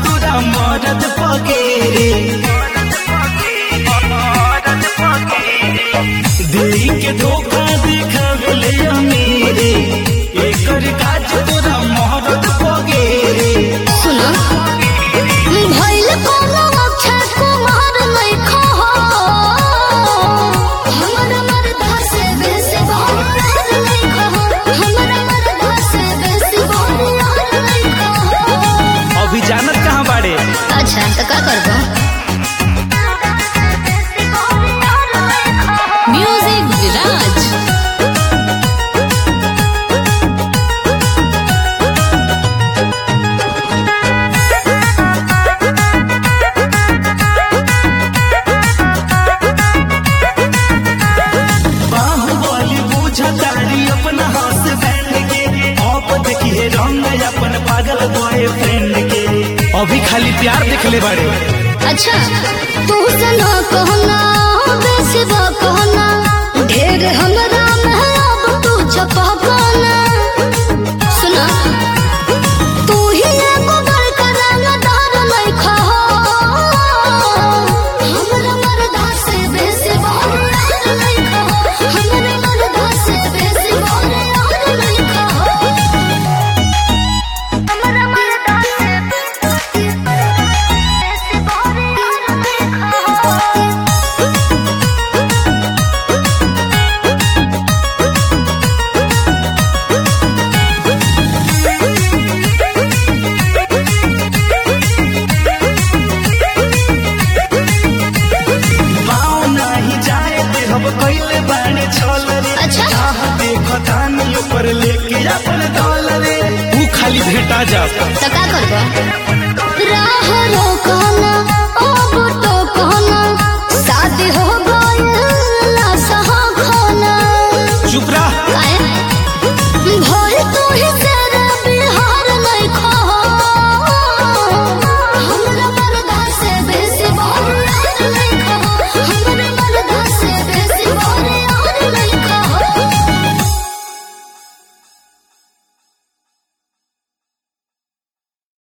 तोरा मरद पगेरे दिल्ली के धोखा देखावले अमीरे एकर काज तोरा मरद पगेरे सुनो भइल कोनो अक्षय कुमार लइखो हमर मरदा से बेसी बहरार लइखो हमर मरदा से बेसी बहरार लइखो अभी जानत कहाँ बाड़े अच्छा तो का करबो म्यूजिक विराज बाहुबली बुझतारी अपना हाथ बैंड के आप देखिए रंग अपन पागल बॉयफ्रेंड के अभी खाली प्यार देखले बाड़े अच्छा तू सना कहना बेसी बा कहना ढेर हमरा में अब तू छपा कहना सुना तू ही एगो बड़का रंगदार लइखा हो हमरा मरदा से बेसी बहरार लइखा हो हमरा मरदा से बेसी बहरार लइखा हो हमरा मरदा से बेसी बहरार लइखा हो पाँव नाही जाए दे हम कइले बाड़े छल रे अच्छा। चाह देखतानी ऊपर लेके अपन दल रे तू खाली भेटा जा तो का करबो राह रोकना